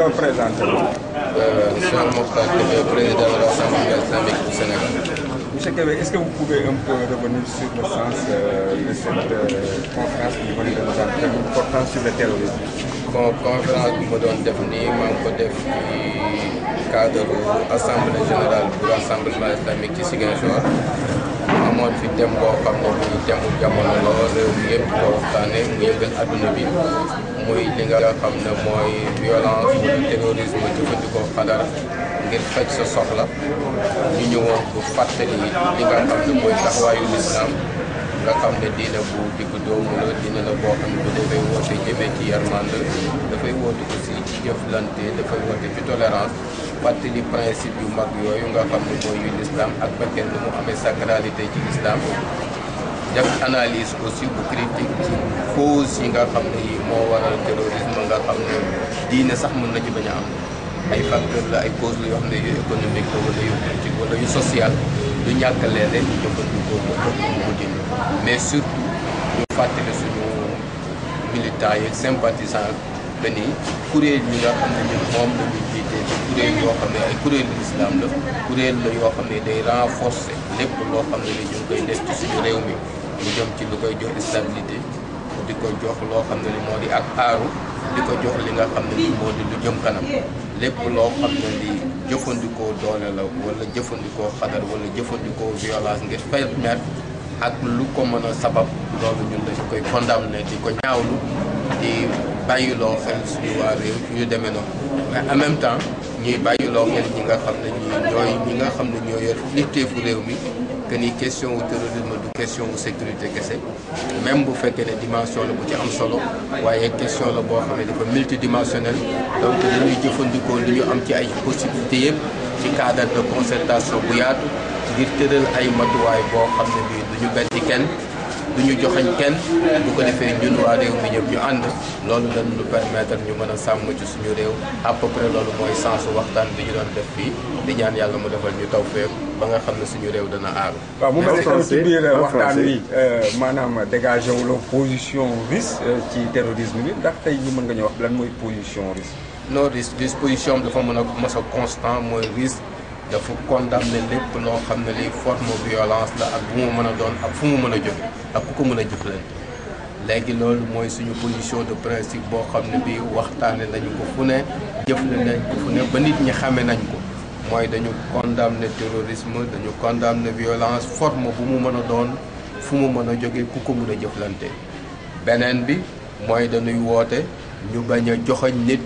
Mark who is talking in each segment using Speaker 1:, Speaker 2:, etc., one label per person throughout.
Speaker 1: nga présenté wu.
Speaker 2: Cheikh Mokhtar Kébé, président de l'Assemblée islamique du Sénégal.
Speaker 1: Monsieur Kébé, est-ce que vous pouvez un peu revenir sur le sens euh, de cette euh, conférence que vous venez de nous entendre portant sur le terrorisme
Speaker 2: bon conférence bi ma doon def nii maa ngi ko def ci cadre assemblée générale bu rassemblement islamique ci Ziguinchor amoon fi thème boo xam ne bii thème bu jamono la réew mi yëpp ko waxtaanee mu yëngal adduna bi muy li nga xam ne mooy violence wala terrorisme jëfandikoo xadar ngir faj sa soxla ñu ñëwoon bu fàttali li nga xam ne mooy taxawaayu lislaam nga xam ne diine bu diggu doomu la diine la boo xam ne dafay woote jëmee ci yarmande dafay woote aussi ci jëflante dafay woote ci tolérance fàttali principe yu mag yooyu nga xam ne mooy yu l'islam ak fekkee ni mu amee sacralité ci l'islam def analyse aussi bu critique ci cause yi nga xam ne yi moo waral terrorisme nga xam ne diine sax mën na ci bañ a am ay facteur la ay cause la yoo xam ne yu économique la wala yu politique wala yu social du ñàkk leen ñu jëfandikoo ko pour mu dindi mais surtout ñu fàttali suñu militants yi sympathisants que ni kuréel yi nga xam ne ñun moom la ñu jiite ci kuréel yoo xam ne ay kuréelu islam la kuréel la yoo xam ne day renforcer lépp loo xam ne ni ñu ngi koy def ci suñu réew mi mu jëm ci lu koy jox stabilité di ko jox loo xam ne ni moo di ak aaru di ko jox li nga xam ne ni moo di lu jëm kanam lépp loo xam ne li jëfandikoo doole la wala jëfandikoo xadar wala jëfandikoo violence ngir permettre ak lu ko mën a sabab loolu ñun dañu koy condamné di ko ñaawlu di bàyyiloo xel suñu waa réew ñu demee noonu mais en même temps ñuy bàyyiloo xel ñi nga xam ne ñi ñooy ñi nga xam ne ñoo yor nitteefu réew mi que ni question wu terrorisme du question wu sécurité kese même bu fekkee ne dimension la bu ci am solo waaye question la boo xam ne dafa multidimensionnel donc dañuy jëfandikoo li ñu am ci ay possibilités yëpp ci cadre de concertation bu yaatu ngir tëral ay matuwaay boo xam ne bii du ñu betti kenn du ñu joxañ kenn bu ko defee ñun waa réew mi ñëpp ñu ànd loolu lañ ñu permettre ñu mën a sàmm ci suñu réew à peu près loolu mooy sensu waxtaan bi ñu doon def fii di ñaan yàlla mu defal ñu taw feeku ba nga xam ne suñu réew dana aaru
Speaker 1: waaw mu mel ne tam ci biir
Speaker 3: en
Speaker 1: waxtaan
Speaker 3: français.
Speaker 1: wi maanaam dégagé wu la position russe ci terrorisme bi ndax tey ñi mën nga ñu wax lan mooy position russe
Speaker 2: non risque disposition am dafa mën a mos a constant mooy risque dafa condamné lépp loo xam ne lii forme violence la ak bu mu mën a doon ak fu mu mën a jóge ak ku ko mën a jëflante léegi loolu mooy suñu position de principe boo xam ne bii waxtaane nañu ko fu ne jëfle nañ ko fu ne ba nit ñi xame nañ ko mooy dañu condamné terrorisme dañu condamné violence forme bu mu mën a doon fu mu mën a jóge ku ko mën a jëflante beneen bi mooy dañuy woote ñu bañ a joxoñ nit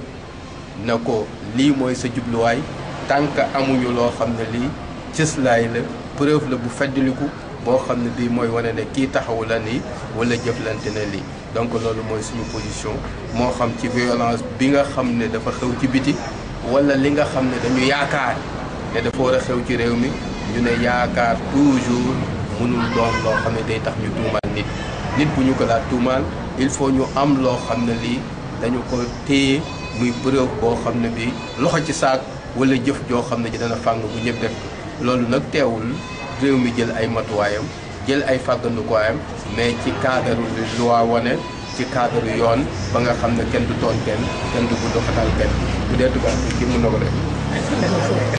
Speaker 2: na ko lii mooy sa jubluwaay tant que amuñu loo xam ne lii cëslaay la preuve la bu feddaliku boo xam ne bii mooy wane ne kii taxawu la nii wala jëflante na lii donc loolu mooy suñu position moo xam ci violence bi nga xam ne dafa xew ci biti wala li nga xam ne dañu yaakaar ne dafa war a xew ci réew mi ñu ne yaakaar toujours mënul doon loo xam ne day tax ñu tuumaal nit nit bu ñu ko laa tuumaal il faut ñu am loo xam ne lii dañu ko téye muy preuve boo xam ne bii loxo ci saak wala jëf joo xam ne ji dana fàng bu ñëpp def ko loolu nag teewul réew mi jël ay matuwaayam jël ay fàggandukaayam mais ci cadre lu loi wane ci cadre yoon ba nga xam ne kenn du tooñ kenn kenn du bu doxatal kenn bu dee tubaab bi ki mun na ko def